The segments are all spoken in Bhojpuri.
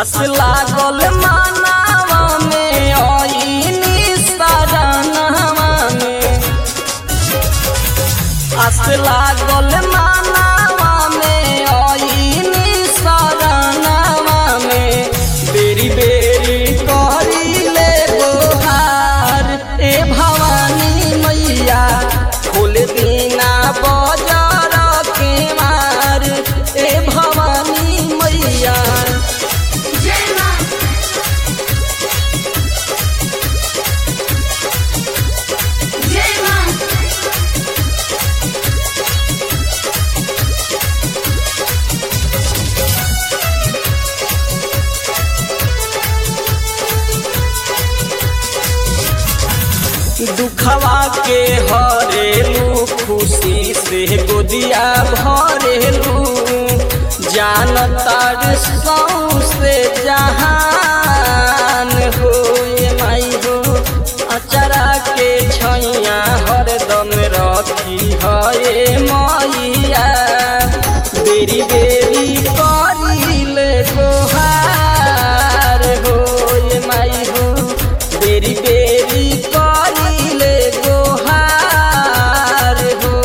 आस लागल मानावा में आईनी सजनवा में आस लागल मानावा में आईनी सजनवा में बेरी बेरी करी ले गोहार ए भवानी मैया खोल दीना बजार के मार ए भवानी मैया जय मां जय मां दुखवा के हरेलू खुशी से गोदिया भरेलू जानतार सौसे जहान हो ये माई हो अचरा के छैया हरदम रखी है मैया बेरी बेरी करिल गोहार हो ये माई हो बेरी बेरी करिले गोहार हो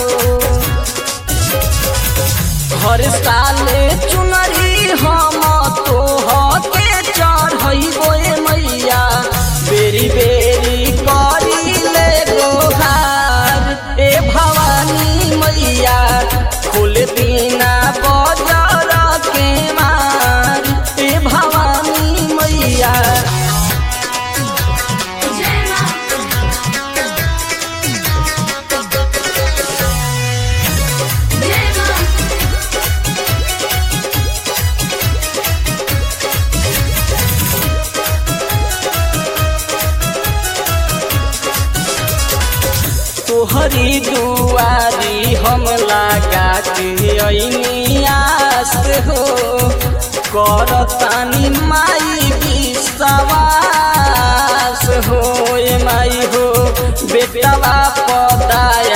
हर साले चुनरी हम तो के चढ़ैबो ए मैया बेरी बेरी करिले गोहार ए भवानी मैया खोल दीना बजार के मार ए भवानी मैया जय मां जय मां तोहरी दुआरी हम लगा के ऐनी आस हो करतानी माई विश्वास हो ए माई हो बेटवा पदाय